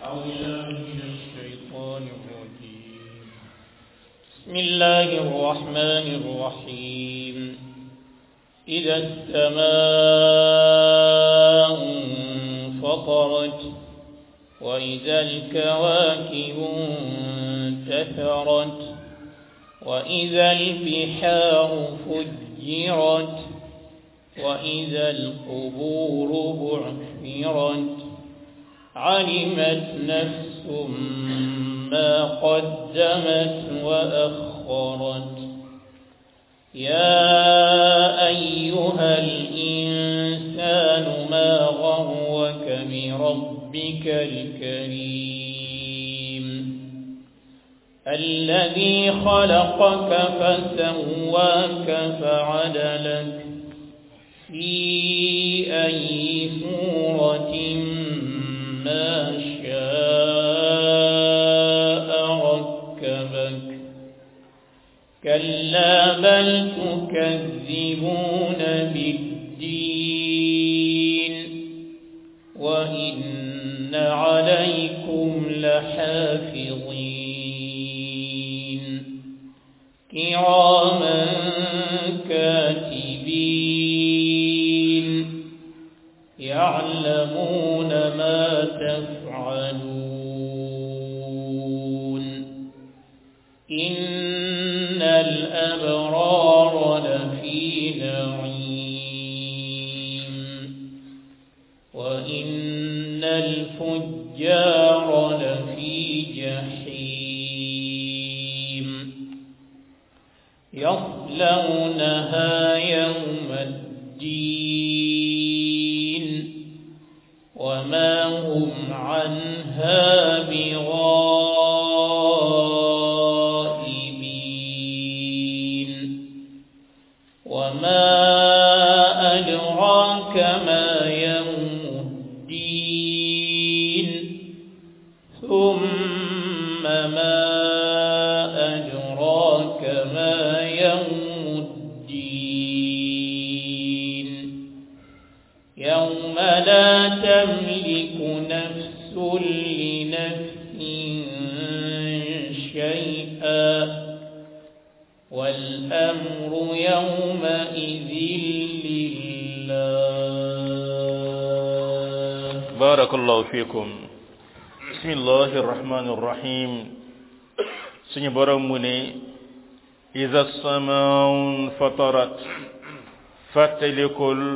أعوذ بالله من الشيطان الرجيم بسم الله الرحمن الرحيم إذا السماء انفطرت وإذا الكواكب انتثرت وإذا البحار فجرت وإذا القبور بعثرت علمت نفس ما قدمت وأخرت يا أيها الإنسان ما غرك بربك الكريم الذي خلقك فسواك فعدلك في أي صورة ما شاء ركبك كلا بل تكذبون بالدين وإن عليكم لحافظين كراما كاتبين يعلمون ما تفعلون إن الأبرار لفي نعيم وإن الفجار لفي جحيم يصلونها يوم الدين وما هم عنها بغائبين وما أدراك ما يوم الدين ثم ما أدراك ما يوم الدين يوم لا تملك نفس لنفس شيئا والأمر يومئذ لله بارك الله فيكم بسم الله الرحمن الرحيم suñu borom mu ne iza samaun fatarat fàttalikul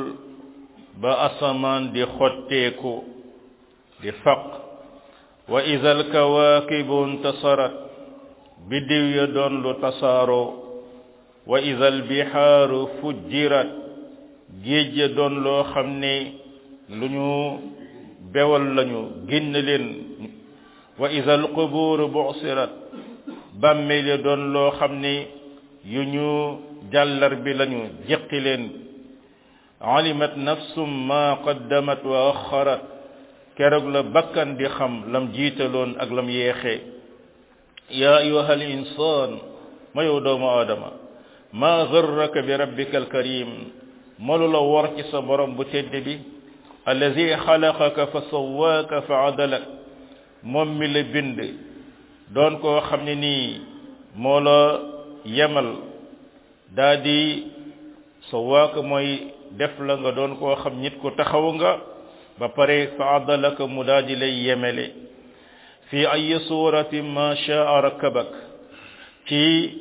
ba asamaan di xotteeku di faq wa iza alkawaakibu intasarat biddiw ya doon lu tasaaroo wa iza albihaaru fujjirat géej ya doon loo xam ne lu ñu bewal lañu génn leen wa iza alqubuuru bu'sirat bàmmeel ya doon loo xam ne yu ñu jàllar bi lañu jeqi leen alimat nafsum ma qaddamat wa axarat keroog la bakkan di xam lam jiitaloon ak lam yeexee yaa ayuha al insaan ma yow doomu aadama ma garraka bi rabbika alkarim molu la wor ci sa borom bu tedd bi allazi xalaqaka fa sawaaka fa adalak moom mi la bind doon koo xam ne nii moo la yemal daa di sawaaka mooy def la nga doon koo xam nit ku taxaw nga ba pare fa adalaka mu daa di lay yemele fi ay suratin ma shaa rakkabak ci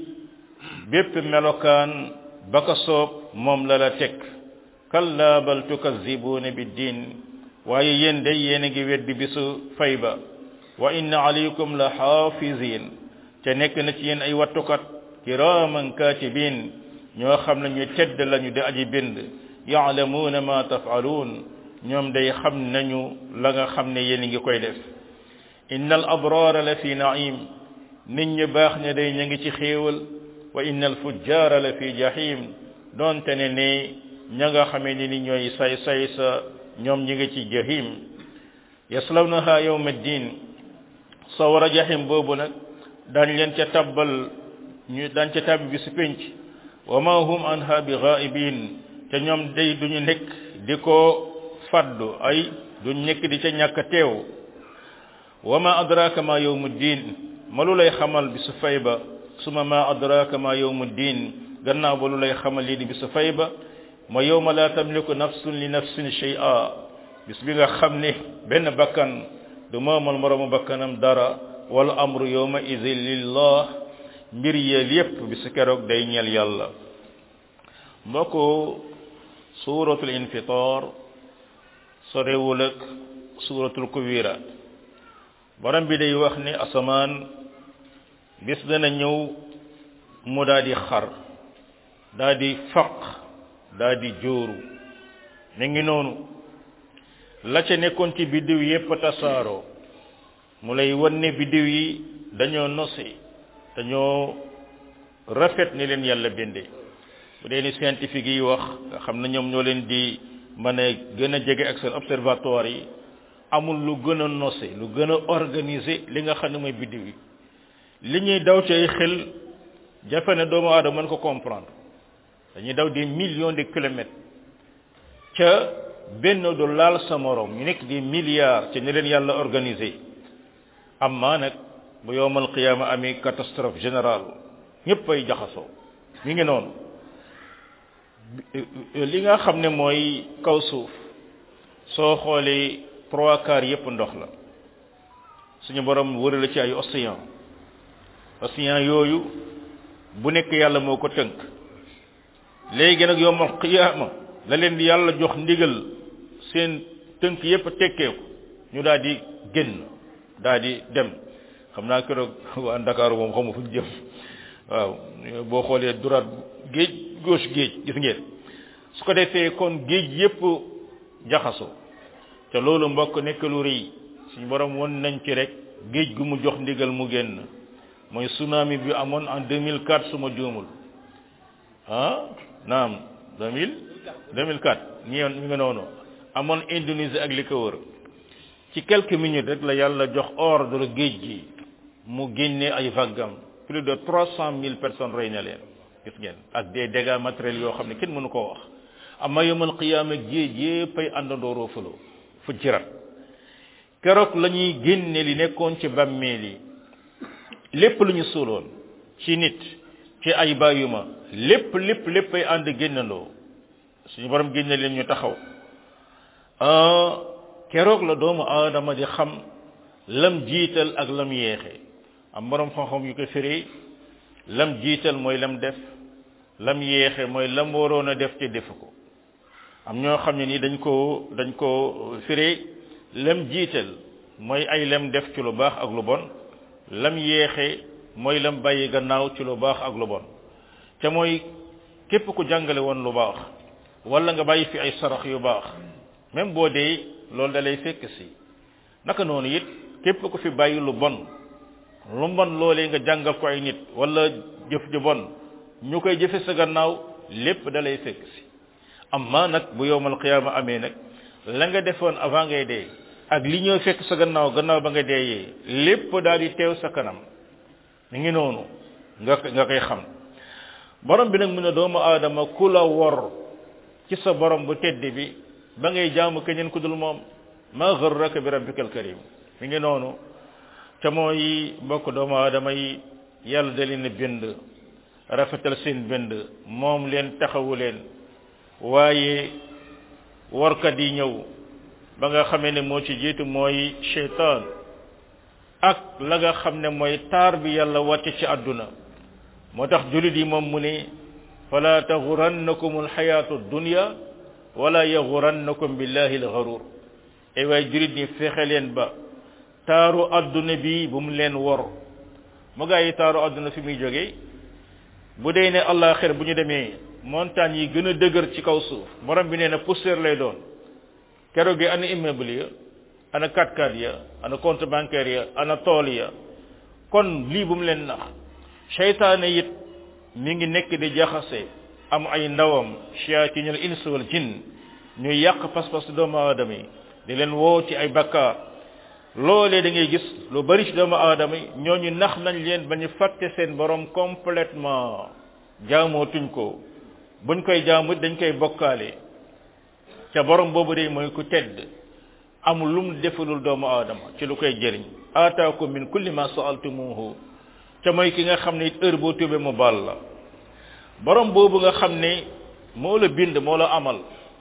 bépp melokaan ba ko soob moom la la teg kalla bal tukazibuuna biddin waaye yéen day yéen a ngi weddi bisu fay ba wa inna alaykum la xaafizin te nekk na ci yéen ay wattukat kiraman katibin ñoo xam ne ñu tedd lañu di aji bind yaalamuuna ma tafaluun ñoom day xam nañu la nga xam ne yéen a ngi koy def inna al abrara la fi naim nit ñu baax ne day ñu ngi ci xéewal wa inna al fujjara la fi jahim doonte ne ne ña nga xamee ni ni ñooy say say sa ñoom ñi ngi ci jahim yaslawnaha yawma ddin sawara jahim boobu nag dañ leen ca tabbal ñu dañ ca tabbi bi su penc wa ma hum anha bi ghaibin te ñoom day duñu nekk di ko faddu ay duñ nekk di ca ñàkk teew wa ma adraka ma yawmu diin ma lu lay xamal bi su fay ba suma ma adraka ma yawmu diin gannaaw ba lu lay xamal lii di bi su fay ba ma yawma la tamliku nafsun li nafsin shay'a bis bi nga xam ne benn bakkan du moomal moroomu bakkanam dara wal amru yawma idin lillah mbir yeel yépp bi su keroog day ñeel yàlla mbokk suratul infitar sorewul ak suratul kuwiraat borom bi day wax ne asamaan bis dana ñëw mu daa di xar daa di faq daa di jóoru mi ngi noonu la ca nekkoon ci biddiw yépp tasaaroo mu lay wan ne biddiw yi dañoo nose dañoo rafet ni leen yàlla bindee bu dee ni scientifique yi wax nga xam ne ñoom ñoo leen di mën a gën a jege ak seen observatoire yi amul lu gën a nose lu gën a organisé li nga xam ne mooy biddiw yi li ñuy daw ci ay xel jafe ne doomu aadama mën ko comprendre dañuy daw des millions de kilomètres ca benn du laal sa morom ñu nekk des milliards ca ni leen yàlla organisé amma nag bu yowmal qiyaama amee catastrophe générale ñëpp ay jaxasoo mi ngi noonu li nga xam ne mooy kaw suuf soo xoolee trois quarts yépp ndox la suñu borom wërale ci ay océan océan yooyu bu nekk yàlla moo ko tënk léegi nag yowmal qiyaama la leen di yàlla jox ndigal seen tënk yépp tekkeeku ñu daal di génn daal di dem xam naa keroog waa Ndakaaru moom xamu fu ñu jëm waaw boo xoolee droite géej gauche géej gis ngeen su ko defee kon géej yépp jaxasoo te loolu mbokk nekk lu rëy suñu borom won nañ ci rek géej gu mu jox ndigal mu génn mooy tsunami bi amoon en 2004 su ma juumul ah naam 2000 2004 ñi mi nga noonu amoon Indonésie ak li ko wër ci quelques minutes rek la yàlla jox ordre géej gi mu génne ay vaggam plus de trois cent mille personnes rey na leen gis ngeen ak des dégâts matériels yoo xam ne kenn mënu koo wax amma yawmal qiyaama géej yépp ay àndandoo roofaloo fu jirat keroog la ñuy génne li nekkoon ci bàmmeel yi lépp lu ñu suuloon ci nit ci ay bàyyuma lépp lépp lépp ay ànd génnandoo suñu borom génne leen ñu taxaw keroog la doomu aadama di xam lam jiital ak lam yeexe am borom xam-xam yu ko firi lam jiital mooy lam def lam yeexe mooy lam waroon a def te defu ko am ñoo xam ne ni dañ ko dañ ko firi lam jiital mooy ay lam def ci lu baax ak lu bon lam yeexe mooy lam bàyyi gannaaw ci lu baax ak lu bon te mooy képp ku jàngale woon lu baax wala nga bàyyi fi ay sarax yu baax même boo dee loolu da lay fekk si naka noonu it képp ku fi bàyyi lu bon lu bon loolee nga jàngal ko ay nit wala jëf ju bon ñu koy jëfe sa gannaaw lépp da lay fekk si amma nag bu yowmal qiyaama amee nag la nga defoon avant ngay dee ak li ñëw fekk sa gannaaw gannaaw ba nga deeyee lépp daal di teew sa kanam mi ngi noonu nga nga koy xam borom bi nag mu ne doomu aadama ku la wor ci sa borom bu tedd bi ba ngay jaamu keneen ku dul moom ma gharraka bi rabbikal karim mi ngi noonu te mooy mbokk doomu aadama yi yàlla da leen bind rafetal seen bind moom leen taxawu leen waaye warkat yi ñëw ba nga xamee ne moo ci jiitu mooy shaytaan ak la nga xam ne mooy taar bi yàlla wàcce ci àdduna moo tax julit yi moom mu ne fala taxurannakum alxayaatu dunya wala yaxurannakum billahi alxarur ay waay julit ñi fexe leen ba taaru àdduna bi bu mu leen wor mu gaa yi taaru àdduna fi muy jógee bu dee ne àllaaxir bu ñu demee montagne yi gën a dëgër ci kaw suuf borom bi nee na poussière lay doon keroog gi ana immeuble ya ana 4x4 ya ana compte bancaire ya ana tool ya kon lii bu mu leen nax seytaane it mi ngi nekk di jaxase am ay ndawam shayatinul ins wal jinn ñuy yàq pas-pas doomu aadama yi di leen woo ci ay bakkaar loolee da ngay gis lu bari ci doomu aadama yi ñooñu nax nañ leen ba ñu fàtte seen borom complètement jaamootuñ ko buñ koy jaamu dañ koy bokkaale ca borom boobu de mooy ku tedd amul lu mu defalul doomu aadama ci lu koy jëriñ aataakum min kulli ma saaltumuhu ca mooy ki nga xam ne it heure boo tubee mu baal la borom boobu nga xam ne moo la bind moo la amal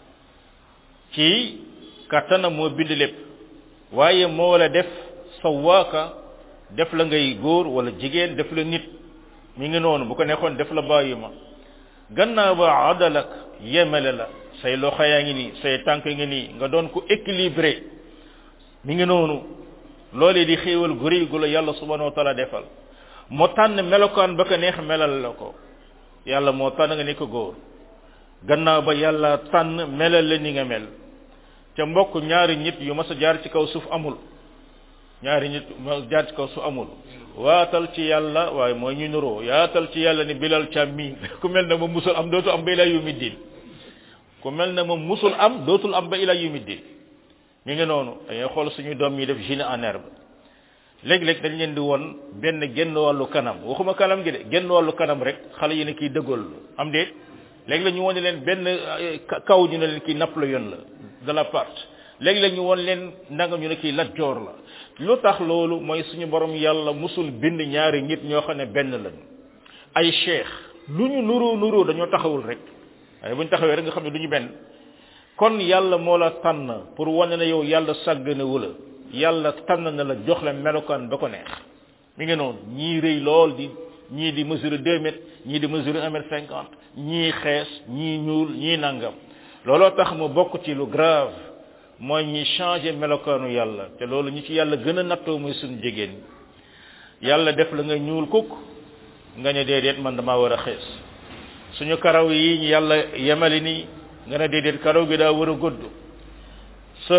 ci kattanam moo bind lépp waaye moo la def sawaaka def la ngay góor wala jigéen def la nit mi ngi noonu bu ko neexoon def la bàyyi ma gannaaw ba adalak yemele la say loxo yaa ngi nii say tànk ngi nii nga doon ko équilibré mi ngi noonu loolee di xéewal gu rëy gu la yàlla subhanahu wa taala defal moo tànn melokaan ba ko neex melal la ko yàlla moo tànn nga nekk góor gannaaw ba yàlla tànn melal la ni nga mel ca mbokk ñaari nit yu mas a jaar ci kaw suuf amul ñaari nit ma jaar ci kaw suuf amul waatal ci yàlla waaye mooy ñu nuroo yaatal ci yàlla ni bilal càm mi ku mel ne moom musul am dootul am ba ila yumi din ku mel ne moom musul am dootul am ba ila yumi din mi ngi noonu dañuy xool suñu doom yi def génie en herbe léeg-léeg dañ leen di won benn genn wàllu kanam waxuma kanam gi de genn wàllu kanam rek xale yi ne kii dëggool am déet léegi la ñu won leen benn kaw ñu ne leen kii Napoléon la de la part léegi la ñu won leen nanga ñu ne kii Lat Joor la lu tax loolu mooy suñu borom yàlla musul bind ñaari nit ñoo xam ne benn lañu ay cheikh lu ñu nuroo nuroo dañoo taxawul rek waaye bu ñu taxawee rek nga xam ne du ñu benn kon yàlla moo la tànn pour wane ne yow yàlla sàggane wu la yàlla tànn na la jox la melokaan ba ko neex mi ngi noonu ñii rëy lool di ñii di mesure deux mètres ñii di mesure un mètre cinquante ñii xees ñii ñuul ñii nangam looloo tax mu bokk ci lu grave mooy ñi changer melokaanu yàlla te loolu ñi ci yàlla gën a nattoo mooy suñu jigéen yàlla def la nga ñuul kukk nga ne déedéet man damaa war a xees suñu karaw yi ñu yàlla yemali nii nga ne déedéet karaw gi daa war a gudd sa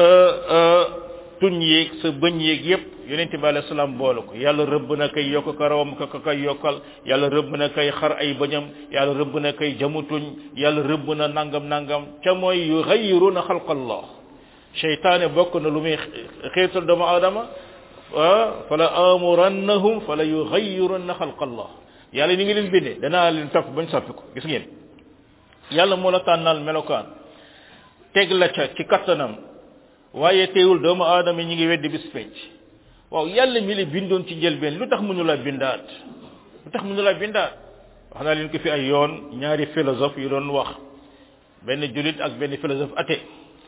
tuñ yéeg sa bëñ yéeg yépp yonente bi alayhi salaam boole ko yàlla rëbb na kay yokk karawam ka kay yokkal yàlla rëbb na kay xar ay bëñam yàlla rëbb na kay jamutuñ yàlla rëbb na nangam nangam ca mooy yuxayyiruna xalqallah seytaane bokk na lu muy xeetal doomu aadama fala amurannahum fala yuxayyirunna xalqallah yàlla ni ngi leen bindee danaa leen topp bañ soppi ko gis ngeen yàlla moo la tànnal melokaan teg la ca ci kattanam waaye teewul doomu aadama ñi ngi weddi bis penc waaw yàlla mi la bindoon ci njëlbeen lu tax mënu la bindaat lu tax mënu la bindaat wax naa leen ko fi ay yoon ñaari philosophe yu doon wax benn julit ak benn philosophe athée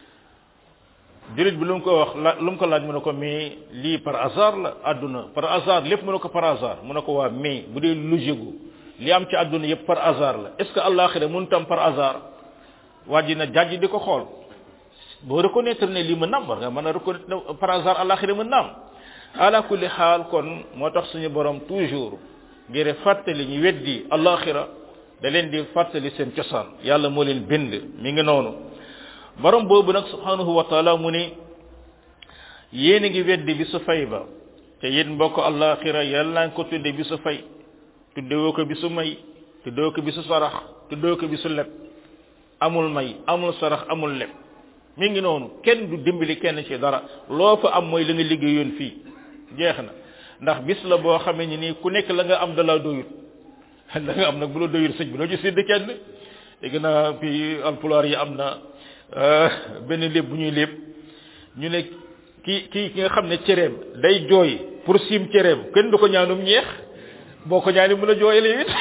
julit bi lu mu ko wax la lu mu ko laaj mu ne ko mais lii par hasard la àdduna par hasard lépp mu ne ko par hasard mu ne ko waa mais bu dee logique gu li am ci àdduna yëpp par hasard la est ce que àllaaxira mënu tam par hasard waa ji na jàjj di ko xool boo reconnaître ne lii mën naam war nga mën a reconnaître ne par hasard àllaaxira mën naam ala kulli xaal kon moo tax suñu borom toujours ngir fàttali ñu weddi àllaaxira da leen di fàttali seen cosaan yàlla moo leen bind mi ngi noonu borom boobu nag subhanahu wa taala mu ni yéen a ngi weddi bi su fay ba te yéen mbokk àllaaxira yàlla nga ko tudde bi su fay tuddewoo ko bi su may tuddewoo ko bi su sarax tuddewoo ko bi su leb amul may amul sarax amul leb mi ngi noonu kenn du dimbali kenn ci dara loo fa am mooy la nga liggéeyoon fii jeex na ndax bis la boo xamee ni nii ku nekk la nga am da la doyut la nga am nag bu la doyut sëñ bi doo ci sédd kenn dégg naa fii alpulaar yi am na benn léeb bu ñuy léeb ñu ne ki ki ki nga xam ne cereem day jooy pour siim cereem kenn du ko ñaanum ñeex boo ko ñaani mën a jooyalee it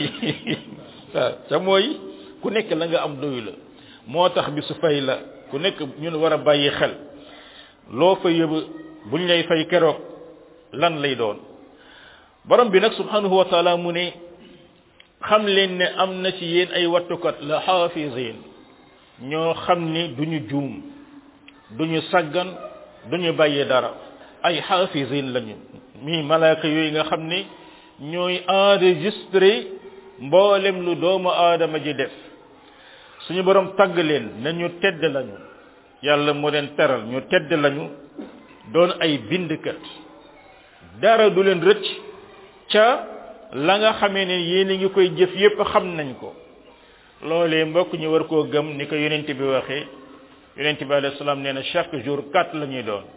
waaw ca mooy ku nekk la nga am doyu la moo tax bi su fay la ku nekk ñun war a bàyyi xel loo fa yëba buñ lay fay keroog lan lay doon borom bi nag subhanahu wa taala mu ne xam leen ne am na ci yéen ay wattukat la xaafisin ñoo xam ni duñu juum duñu saggan duñu bàyyi dara ay xaafisin lañu mi malaaka yooyu nga xam ni ñooy enregistré mboolem lu doomu aadama ji def suñu borom tagg leen ne ñu tedd lañu yàlla moo leen teral ñu tedd lañu doon ay bindkat dara du leen rëcc ca la nga xamee ne yéen a ngi koy jëf yépp xam nañ ko loolee mbokk ñu war koo gëm ni ko yonent bi waxee yonent bi alayhi salaam nee na chaque jour quatre la ñuy doon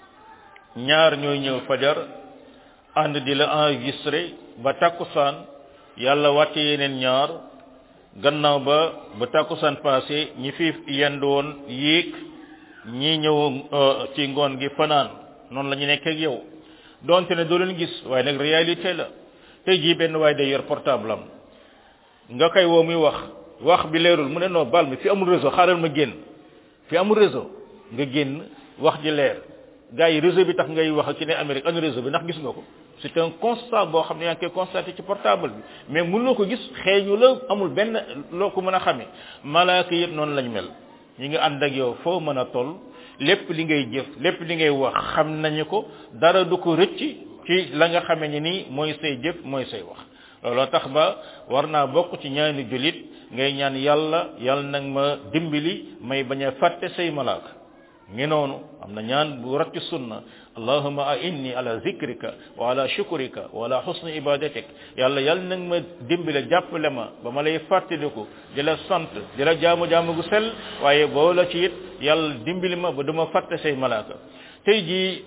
ñaar ñooy ñëw fajar ànd di la enregistré ba takkusaan yàlla wàcce yeneen ñaar gannaaw ba ba takkusaan passé ñi fi yend woon yéeg ñii ñëw ci ngoon gi fanaan noonu la ñu nekk ak yow donte ne doo leen gis waaye nag réalité la tey jii benn waaye day yor portable am nga koy woo muy wax wax bi leerul mu ne non bal mi fi amul réseau xaaral ma génn fi amul réseau nga génn wax ji leer gars yi réseau bi tax ngay wax ak ci ne Amérique anu réseau bi ndax gis nga ko c'est un constat boo xam ne yaa ngi koy constaté ci portable bi mais mënuloo ko gis xeeñu la amul benn loo ko mën a xamee malaaka yëpp noonu lañ mel ñi ngi ànd ak yow foo mën a toll lépp li ngay jëf lépp li ngay wax xam nañu ko dara du ko rëcc ci la nga xamee ni nii mooy say jëf mooy say wax looloo tax ba war naa bokk ci ñaani julit ngay ñaan yàlla yàlla nag ma dimbali may bañ a fàtte say malaaka ngi noonu am na ñaan bu rat ci sunna allahumma a inni ala zikrika wa ala shukrika wa ala husni ibadatik yàlla yàlla nag ma dimbale jàppale ma ba ma lay fàttaliku di la sant di la jaamu jaamu gu sell waaye boo la ci it yàlla dimbali ma ba duma fàtte say malaaka tey jii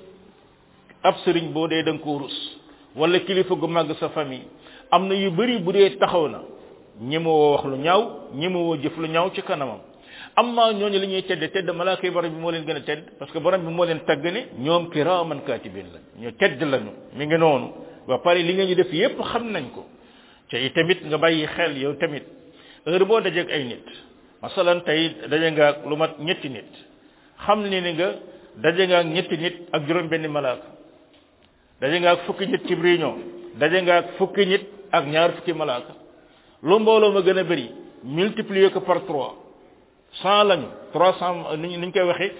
ab sëriñ boo dee da nga ko rus wala kilifa gu màgg sa famille am na yu bëri bu dee taxaw na ñemewoo wax lu ñaaw ñemewoo jëf lu ñaaw ci kanamam amma ñooñu li ñuy tedd tedd malaaka yi borom bi moo leen gën a tedd parce que borom bi moo leen tagg ne ñoom kiraaman kaatibin la ñu tedd lañu mi ngi noonu ba pare li nga ñu def yépp xam nañ ko te tamit nga bàyyi xel yow tamit heure boo dajeeg ay nit masalan tey daje nga ak lu mat ñetti nit xam ne ni nga daje nga ak ñetti nit ak juróom benn malaaka daje nga ak fukki nit ci réunion daje nga ak fukki nit ak ñaar fukki malaaka lu mbooloo ma gën a bëri multiplier ko par trois cent lañu trois cent ni ñu koy waxee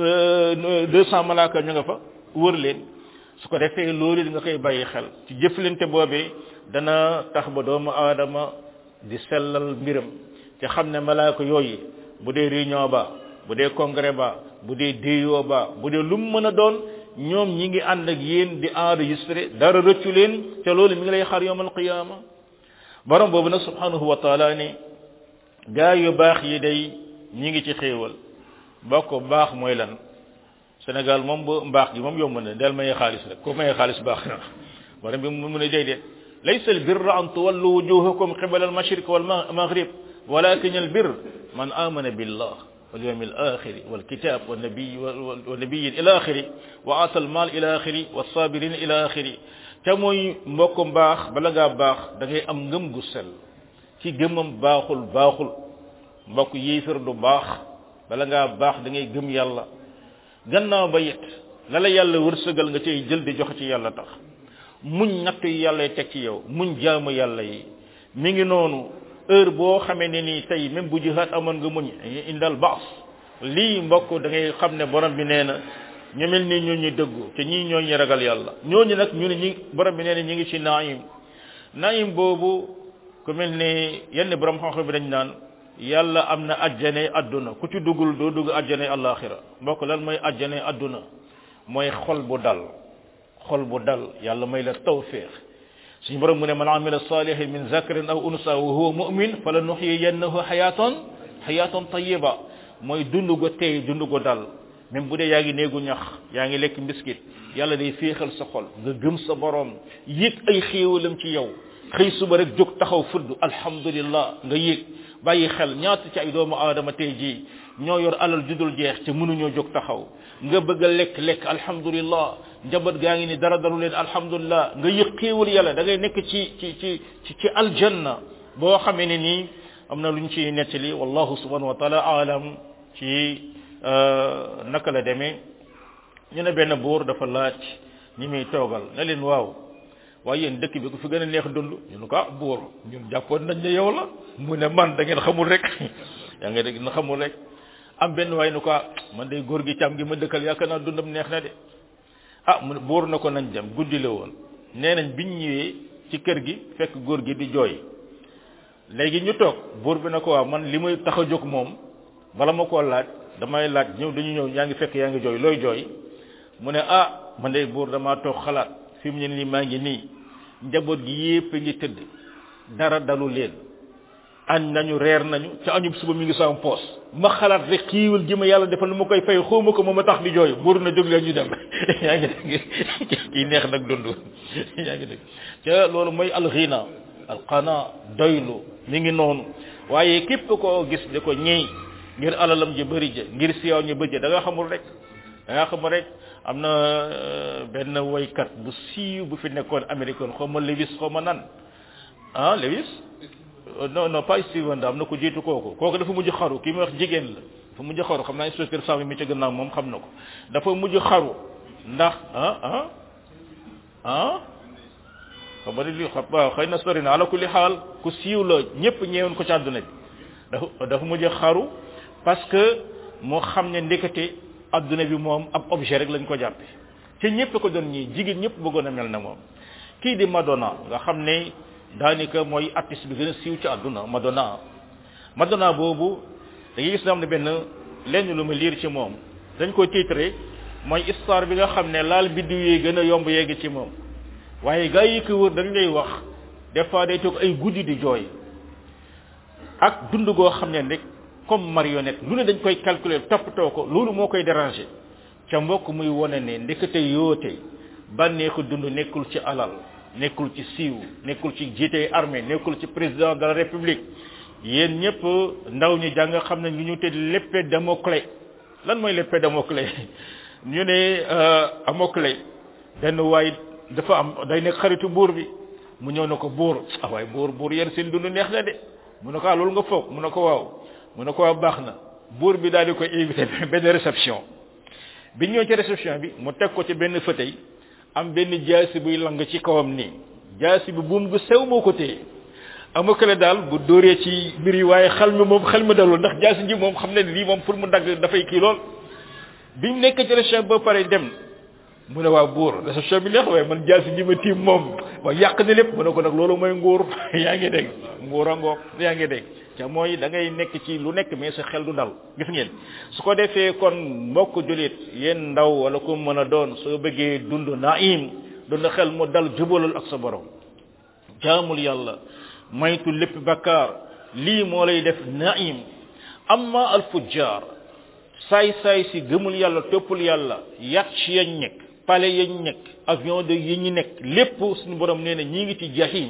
deux cent malaaka ñu nga fa wër leen su ko defee loolu nga koy bàyyi xel ci jëflante boobee dana tax ba doomu aadama di sellal mbiram te xam ne malaaka yooyu bu dee réunion ba bu dee congrès ba bu dee déyoo ba bu dee lu mu mën a doon ñoom ñi ngi ànd ak yéen di enregistré dara rëccu leen te loolu mi ngi lay xar yawmal qiyaama borom boobu nag subhanahu wa taala ni gaa yu baax yi day ñi ngi ci xéewal bokk baax mooy lan Sénégal moom ba mbaax gi moom yomb na del maye xaalis rek ko maye xaalis baax na borom bi mu ne déedéet laysa al birra an tuwallu wujuhakum qibala al mashriq wal maghrib walakin al birr man amana billah wal yawm al akhir wal kitab wal nabiy wal nabiy ila akhir wa ata al mal ila akhir was sabirin ila akhir te mooy mbokk mbaax bala ngaa baax da ngay am ngëm gu sell ci gëmam baaxul baaxul mbokk yéefar du baax bala ngaa baax da ngay gëm yàlla gannaaw ba it la la yàlla wërsëgal nga cay jël di joxe ci yàlla tax muñ natt yi yàlla teg ci yow muñ jaamu yàlla yi mi ngi noonu heure boo xamee ne nii tey même bu jihaat amoon nga muñ indal baas lii mbokk da ngay xam ne borom bi nee na ñu mel nii ñoo ñuy dëggu te ñii ñoo ñu ragal yàlla ñooñu nag ñu ne ñi borom bi nee na ñi ngi ci naim naim boobu ku mel ni yenn borom xam-xam bi dañ naan yàlla am na ajjane adduna ku ci duggul doo dugg ajjane alaxira mbokk lan mooy ajjane adduna mooy xol bu dal xol bu dal yàlla may la tawfiq suñu borom mu ne man amila salihin min zakarin aw unsa wa huwa mu'min fala nuhyiyannahu hayatan hayatan tayyiba mooy dund go tey dund go dal même bu dee yaa ngi néegu ñax yaa ngi lekk mbiskit yàlla day féexal sa xol nga gëm sa borom yëg ay xéewalam ci yow xëy suba rek jóg taxaw fudd alhamdulillah nga yëg bàyyi xel ñaata ci ay doomu aadama tey jii ñoo yor alal judul jeex te mënuñoo jóg taxaw nga bëgg a lekk lekk alhamdulillah njaboot gaa ngi ni dara daru leen alhamdulillah nga yëg xéewal yàlla da ngay nekk ci ci ci ci ci aljanna boo xamee ne nii am na luñ ci nettali wallahu subhanahu wa taala alam ci naka la demee ñu ne benn buur dafa laaj ñi muy toogal na leen waaw waaye yéen dëkk bi ku fi gën a neex dund ñu ne ko ah buur ñun jàppoon nañ ne yow la mu ne man da ngeen xamul rek yaa ngi dégg na xamul rek am benn waay nu ko ah man day góor gi càmm gi ma dëkkal yaakaar naa dundam neex na de ah mu ne buur na ko nañ dem guddi la woon nee nañ biñ ñëwee ci kër gi fekk góor gi di jooy léegi ñu toog buur bi na ko waaw man li muy tax a jóg moom bala ma koo laaj damay laaj ñëw dañu ñëw yaa ngi fekk yaa ngi jooy looy jooy mu ne ah man de buur damaa toog xalaat fi mu ne nii maa ngi nii njaboot gi yépp ngi tëdd dara dalu leen añ nañu reer nañu ca añub suba mi ngi sama poos ma xalaat rek xiiwal gi ma yàlla defal lu ma koy fay xawma ko moom a tax di jooy buur na jóg leen ñu dem yaa ngi dégg kii neex nag dund yaa ngi dégg ca loolu mooy alxina alqana doylu mi ngi noonu waaye képp koo gis di ko ñëy ngir alalam ji bëri ja ngir siyaw ñu bëjë da nga xamul rek da nga xamul rek am na benn woykat bu siiw bu fi nekkoon américaine xaw ma Lewis xaw ma nan ah Lewis non non pas Steve Wonder am na ko jiitu kooku kooku dafa mujj xaru kii muy wax jigéen la dafa mujj xaru xam naa inspecteur Sam mi ci gannaaw moom xam na ko dafa mujj xaru ndax ah ah ah xam nga li xam waaw xëy na sori na ala kulli xaal ku siiw la ñëpp ñeewoon ko ci àdduna bi dafa dafa mujj xaru parce que moo xam ne ndekete àdduna bi moom ab objet rek lañ ko jàppe te ñëpp ko doon ñii jigéen ñëpp bëggoon a mel na moom kii di Madonna nga xam ne daanaka mooy artiste bi gën a siiw ci àdduna Madonna Madonna boobu da ngay gis na am ne benn lenn lu ma liir ci moom dañ ko titré mooy histoire bi nga xam ne laal biddiw yi gën a yomb yegg ci moom waaye gaa yi ko wër dañ lay wax des fois day toog ay guddi di jooy ak dund goo xam ne rek comme marionnette lu ne dañ koy calculer toppatoo ko loolu moo koy déranger ca mbokk muy wone ne ndekete yoote bànneexu dund nekkul ci alal nekkul ci siiw nekkul ci jiite armée nekkul ci président de la république yéen ñëpp ndaw ñi jàng xam ne ñu ñu te l'épée Damoclès lan mooy l'épée Damoclès ñu ne Damoclès benn waay dafa am day nekk xaritu buur bi mu ñëw na ko buur ah waaye buur buur yéen seen dund neex na de mu ne ko ah loolu nga foog mu ne ko waaw mu ne ko waaw baax na buur bi daal di koy invité benn réception bi ñëw ci réception bi mu teg ko ci benn fauteuil am benn jaasi buy lang ci kawam nii jaasi bi buum gu sew moo ko téye amakale daal bu dóoree ci mbir yi waaye xel mi moom xel mi dalul ndax jaasi ji moom xam ne lii moom pour mu dagg dafay kii lool biñ nekk ci réception ba pare dem mu ne waa buur réception bi neex waaye man jaasi ji ma tiim moom waaye yàq na lépp mu ne ko nag loolu mooy nguur yaa ngi dégg nguur a ngoog yaa ngi dégg ca mooy da ngay nekk ci lu nekk mais sa xel du dal gis ngeen su ko defee kon mbokk julit yéen ndaw wala ku mën a doon soo bëggee dund naim dund xel mu dal jubalal ak sa borom jaamul yàlla maytu lépp bakkaar lii moo lay def naim amma al fujjar saay saay si gëmul yàlla toppul yàlla yàq yañ nekk pale yañ nekk avion de yi ñu nekk lépp suñu borom nee na ñi ngi ci jahim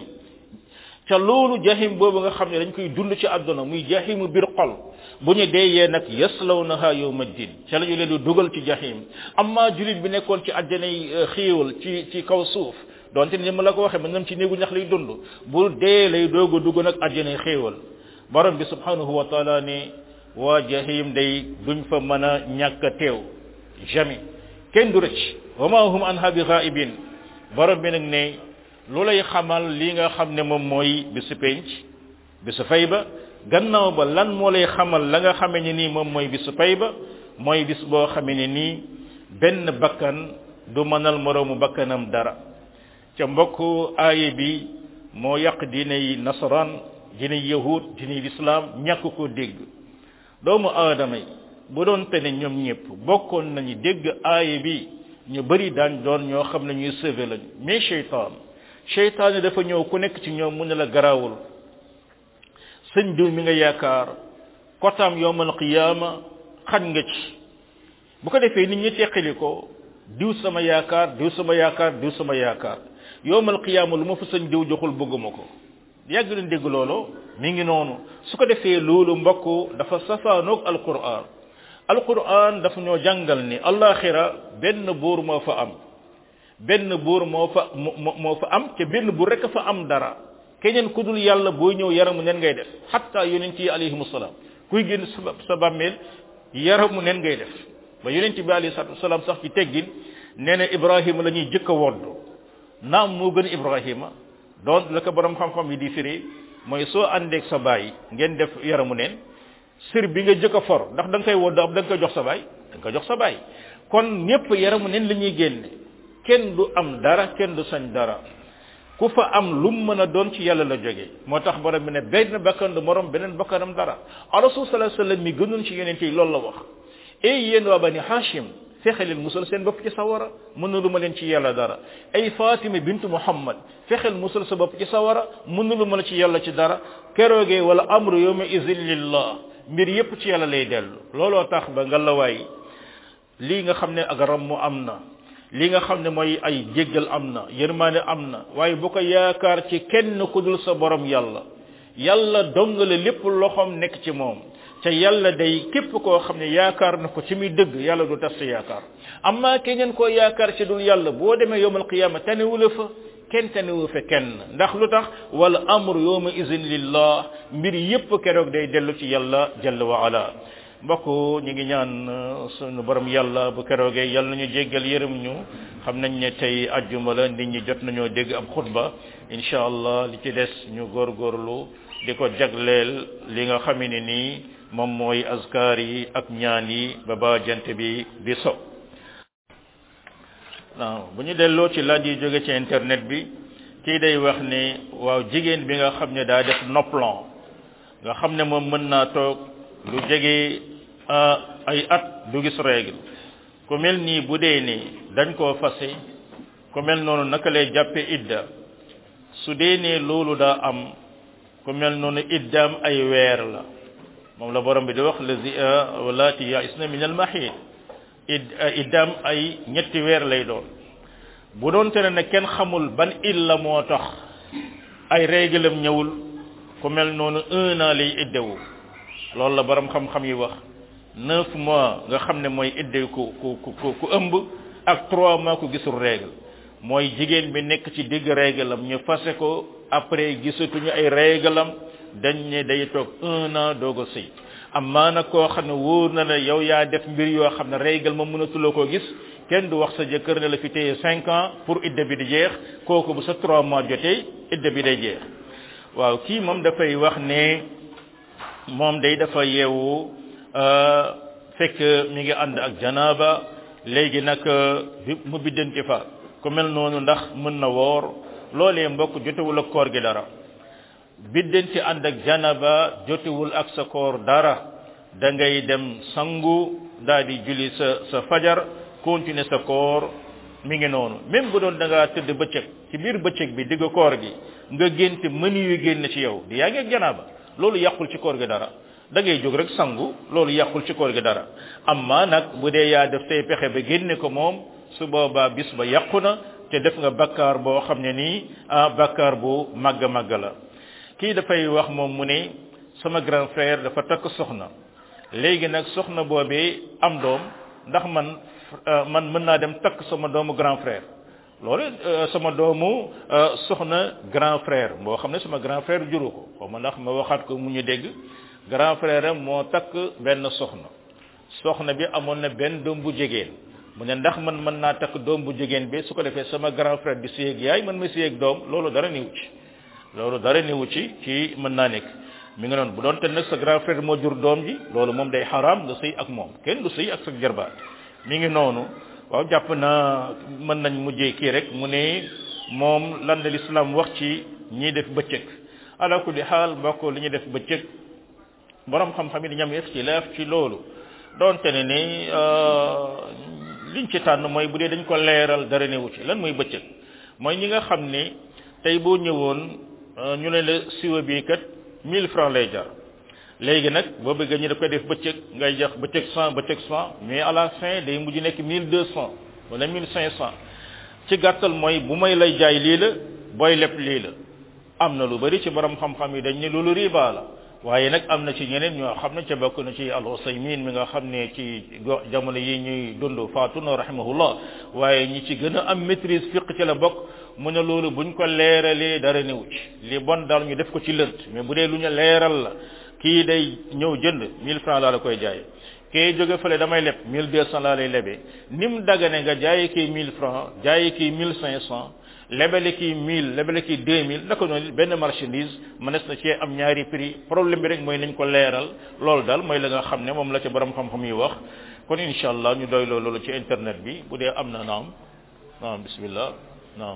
ca loolu jahim boobu nga xam ne dañ koy dund ci àdduna muy jahimu biir xol bu ñu deeyee nag yaslawnaha yawma din ca la ñu leen di dugal ci jahim amma julit bi nekkoon ci àjjanay xéewal ci ci kaw suuf donte ni ma la ko waxee man nam ci néegu ñax lay dund bu dee lay doog a dugg nag àjjanay xéewal borom bi subhanahu wa taala ne waa jahim day duñ fa mën a ñàkk a teew jamais kenn du rëcc wa ma hum anha bi ghaibin borom bi nag ne lu lay xamal li nga xam ne moom mooy bisu penc bisu fay ba gannaaw ba lan moo lay xamal la nga xamee ne nii moom mooy bisu fay ba mooy bis boo xamee ne nii benn bakkan du mënal moroomu bakkanam dara ca mbokk aaye bi moo yàq diiney nasaraan diiney yahud diiney lislaam ñàkk ko dégg doomu aadama yi bu doon te ne ñoom ñëpp bokkoon nañu dégg aaye bi ñu bari daan doon ñoo xam ne ñuy sauvé lañu mais cheytaan cheytaan dafa ñëw ku nekk ci ñoom mu ne la garaawul sëñ diw mi nga yaakaar kotaam yowmal qiyaama xañ nga ci bu ko defee nit ñi teqali ko diw sama yaakaar diw sama yaakaar diw sama yaakaar yowmal qiyaama lu ma fa sëñ diw joxul bëgguma ko yàgg leen dégg loolu mi ngi noonu su ko defee loolu mbokk dafa safaanoog alquran alquran dafa ñoo jàngal ni alaxira benn buur moo fa am benn buur moo fa moo fa am te benn buur rek fa am dara keneen ku dul yàlla booy ñëw yaramu nen ngay def hatta yonent yi alayhimu salaam kuy génn sa sa bàmmeel yaramu nen ngay def ba yonent bi alayhi salaatu wasalaam sax ci teggin nee na ibrahima la ñuy jëkk a wodd naam moo gën ibrahima donc la ko borom xam-xam yi di firi mooy soo àndeeg sa baay ngeen def yaramu neen sër bi nga jëkk a for ndax da nga koy wodd am da nga koy jox sa baay da nga koy jox sa baay kon ñëpp yaramu neen la ñuy génne kenn du am dara kenn du sañ dara ku fa am lu mu mën a doon ci yàlla la jóge moo tax borom bi ne benn bakkan du morom beneen bakkanam dara rasul sallallahu alayhi wasallam mi gënoon ci yonente yi loolu la wax ey yéen waa bani hashim fexe leen musal seen bopp ci sawara mën na lu ma leen ci yàlla dara ay fatima bintu muhammad fexeel musal sa bopp ci sawara mën na lu ma la ci yàlla ci dara keroogee wala amru yawma izin lillah mbir yépp ci yàlla lay dellu looloo tax ba nga la waay lii nga xam ne ak ram mu am na li nga xam ne mooy ay jéggal am na yërmaane am na waaye bu ko yaakaar ci kenn ku dul sa borom yàlla yàlla dongale lépp loxoom nekk ci moom ca yàlla day képp koo xam ne yaakaar na ko ci muy dëgg yàlla du tas sa yaakaar amma keneen koo yaakaar ci dul yàlla boo demee yowmal qiyaama tanewula fa kenn tanewu fa kenn ndax lu tax wala amru yowma izin lillah mbir yépp keroog day dellu ci yàlla jalla wa ala mbokk ñu ngi ñaan sunu borom yàlla bu keroogee yàlla nañu jéggal yërëm ñu xam nañ ne tey ajjuma la nit ñi jot nañoo dégg ab xutba incha allah li ci des ñu góorgóorlu di ko jagleel li nga xam ne nii moom mooy azkar yi ak ñaan yi ba ba jant bi di so waaw bu ñu delloo ci laaj yi jóge ci internet bi kii day wax ne waaw jigéen bi nga xam ne daa def noppalan nga xam ne moom mën naa toog lu jege ay at du gis règle ku mel nii bu dee ni dañ koo fase ku mel noonu naka lay jàppe idda su dee ne loolu daa am ku mel noonu iddaam ay weer la moom la borom bi di wax lazi walaati yaisna min al mahid id iddaam ay ñetti weer lay doon bu doon te ne kenn xamul ban illa moo tax ay réglam ñëwul ku mel noonu un an lay iddewu loolu la borom xam-xam yi wax neuf mois nga xam ne mooy idde ku ku ku ku ëmb ak trois mois ku gisul règle mooy jigéen bi nekk ci digg réglam ñu fase ko après gisatuñu ay réglam dañ ne day toog un an doog a sëy amaa nag koo xam ne wóor na la yow yaa def mbir yoo xam ne règle ma mënatuloo koo gis kenn du wax sa jëkkër ne la fi téye cinq ans pour idde bi di jeex kooku bu sa trois mois jotee idde bi day jeex waaw kii moom dafay wax ne moom day dafa yeewu fekk mi ngi ànd ak janaaba léegi nag mu biddanti fa ku mel noonu ndax mën na woor loolee mbokk jotewul ak koor gi dara biddanti ànd ak janaba jotewul ak sa koor dara da ngay dem sangu daal di julli sa sa fajar continuer sa koor mi ngi noonu même bu doon da ngaa tëdd bëccëg ci biir bëccëg bi digg koor gi nga génte mëni yu génn ci yow di yaa ngi ak janaba loolu yàqul ci koor gi dara da ngay jóg rek sangu loolu yàqul ci koor gi dara amma nag bu dee yaa def say pexe ba génne ko moom su boobaa bis ba yàqu na te def nga bakkaar boo xam ne nii ah bakkaar bu màgg màgg la kii dafay wax moom mu ne sama grand frère dafa takk soxna léegi nag soxna boobee am doom ndax man man mën naa dem takk sama doomu grand frère loolu sama doomu soxna grand frère boo xam ne sama grand frère juru ko xaw ma ndax ma waxaat ko mu ñu dégg grand frère am moo takk benn soxna soxna bi amoon na benn doom bu jigéen mu ne ndax man mën naa takk doom bu jigéen bi su ko defee sama grand frère di séyeg yaay man ma séyeg doom loolu dara niwu ci loolu dara niwu ci ci mën naa nekk mi ngi noonu bu doon te nag sa grand frère moo jur doom ji loolu moom day xaraam nga sëy ak moom kenn du sëy ak sa jarbaat mi ngi noonu waaw jàpp naa mën nañ mujjee kii rek mu ne moom lan la lislaam wax ci ñiy def bëccëg ala kulli xaal mbokk li ñuy def bëccëg borom xam-xam yi dañu am ixtilaaf ci loolu doonte ne ni liñ ci tànn mooy bu dee dañ ko leeral dara newu ci lan mooy bëccëg mooy ñi nga xam ne tey boo ñëwoon ñu ne la siwa bii kat 1000 francs lay jar léegi nag boo bëggee ñu daf koy def bëccëg ngay jox bëccëg 100 bëccëg 100 mais à la fin day mujj nekk 1200 wala 1500 ci gàttal mooy bu may lay jaay lii la booy leb lii la am na lu bari ci borom xam-xam yi dañ ne loolu riba la waaye nag am na ci ñeneen ñoo xam ne ca bokk na ci al usaymin mi nga xam ne ci jamono yi ñuy dund faatu na rahimahullah waaye ñi ci gën a am maîtrise fiq ci la bokk mu ne loolu buñ ko leeralee dara newu ci li bon daal ñu def ko ci lënt mais bu dee lu ñu leeral la kii day ñëw jënd 1000 francs laa la koy jaay kii jóge fële damay leb 1200 laa lay lebee ni mu dagane nga jaayi kii 1000 francs jaayi kii 1500 lebele kii 1000 lebele kii 2000 naka noonu benn marchandise mënees na cee am ñaari prix problème bi rek mooy nañ ko leeral loolu daal mooy la nga xam ne moom la ci borom xam-xam yi wax kon incha allah ñu doy loolu ci internet bi bu dee am na naam naam bismillah naam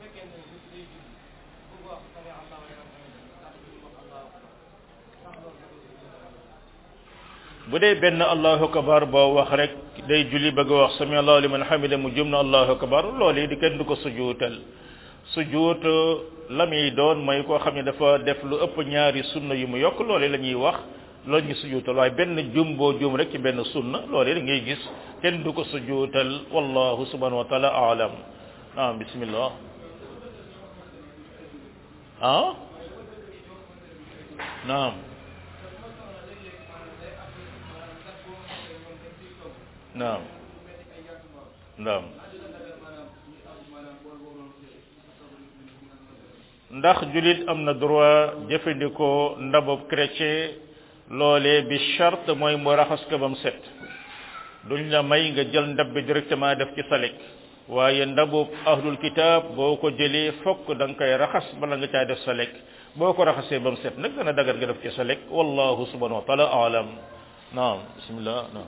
bu dee benn allahu akbar boo wax rek day julli bëgg a wax sami allahu liman hamida mu jum na allahu akbar loolu di kenn du ko sujuutal sujuut la muy doon mooy koo xam ne dafa def lu ëpp ñaari sunna yu mu yokk loolu la ñuy wax loolu ñu sujuutal waaye benn jum boo jum rek ci benn sunna loolu da ngay gis kenn du ko sujuutal wallahu subhanahu wa taala aalam ah bismillah ah naam naam naam ndax julit am na droit jëfandikoo ndabub chrétien loolee bi charte mooy mu raxas ko ba mu set duñ la may nga jël ndab bi directement def ci salik waaye ndabub ahlul kitab boo ko jëlee fokk da nga koy raxas bala nga caa def salik boo ko raxasee ba mu set nag dana dagar nga def ci salik wallahu subhanahu wa taala alam naam bismillah naam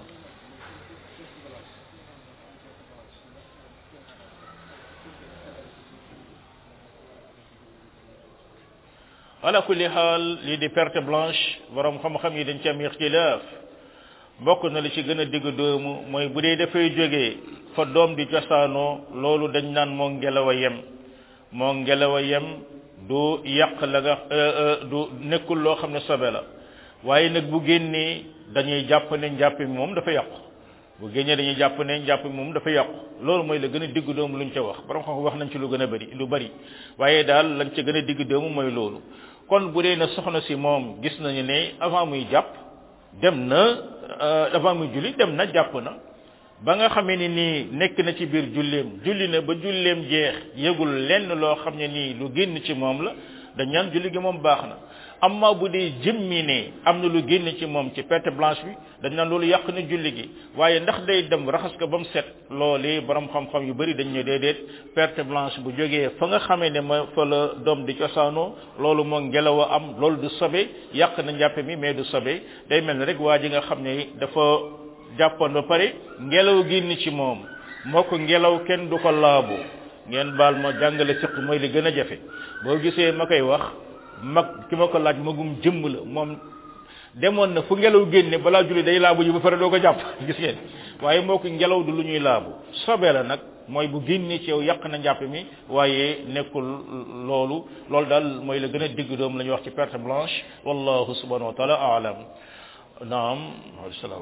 ala kulli xaal lii di perte blanche borom xam-xam yi dañ ci am ixtilaaf bokk na li ci gën a digg doomu mooy bu dee dafay jógee fa doom di cosaanoo loolu dañ naan moo ngelaw a yem moo ngelaw a yem du yàq la nga du nekkul loo xam ne sobe la waaye nag bu génnee dañuy jàpp ne njàpp mi moom dafa yàqu bu génnee dañuy jàpp ne njàpp mi moom dafa yàqu loolu mooy la gën a digg doomu luñ ca wax borom xam wax nañ ci lu gën a bari lu bari waaye daal lañ ca gën a digg doomu mooy loolu kon bu dee na soxna si moom gis nañu ne avant muy jàpp dem na avant muy julli dem na jàpp na ba nga xamee ni nii nekk na ci biir julleem julli na ba julleem jeex yëgul lenn loo xam ne nii lu génn ci moom la dañ ñaan julli gi moom baax na amma bu dee jëmmi ne am na lu génn ci moom ci perte blanche bi dañ naan loolu yàq na julli gi waaye ndax day dem raxas ko ba mu set loolee borom xam-xam yu bari dañ ne déedéet perte blanche bu jógee fa nga xamee ne ma fa la doom di cosaanoo loolu moo ngelaw a am loolu du sobe yàq na njàppe mi mais du sobe day mel ne rek waa ji nga xam ne dafa jàppoon ba pare ngelaw génn ci moom moo ko ngelaw kenn du ko laabu ngeen baal ma jàngale fiq mooy li gën a jafe boo gisee ma koy wax mag ki ma ko laaj magum jëmm la moom demoon na fu ngelaw génne balaa julli day laabu ji ba pare doo ko jàpp gis ngeen waaye moo ko ngelaw du lu ñuy laabu sobee la nag mooy bu génne ci yow yàq na njàpp mi waaye nekkul loolu loolu daal mooy la gën a digg doom la ñuy wax ci perte blanche wallahu subhanahu wa taala aalam naam salaam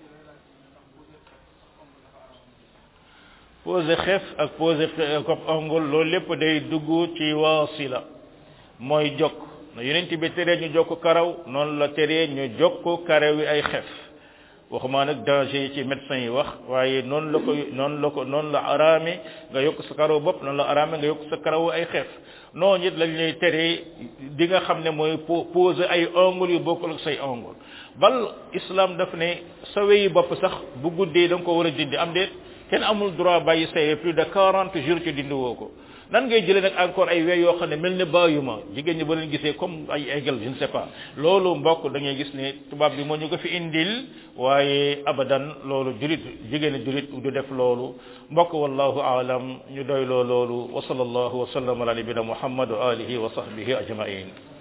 posé xef ak posé kopp ongul loolu lépp day dugg ci waasila mooy jokk na yonent bi teree ñu jokk karaw noonu la teree ñu jokk karaw yi ay xef waxuma nag danger yi ci médecin yi wax waaye noonu la ko noonu la ko noonu la araame nga yokk sa karaw bopp noonu la araame nga yokk sa karaw ay xef noonu it lañ lay teree di nga xam ne mooy poser ay ongles yu bokkul ak say ongles bal islam daf ne sa weyi bopp sax bu guddee da nga ko war a dindi am déet kenn amul droit bàyyi say plus de 40 jours ci dindi woo ko nan ngay jëlee nag encore ay wey yoo xam ne mel ne bàyyuma jigéen ñi ba leen gisee comme ay aigle je ne sais pas loolu mbokk da ngay gis ne tubaab bi moo ñu ko fi indil waaye abadan loolu julit jigéen julit du def loolu mbokk wallahu aalam ñu doy loo loolu wa sallallahu wa sallam ala nabina muhammad wa alihi wa sahbihi ajmain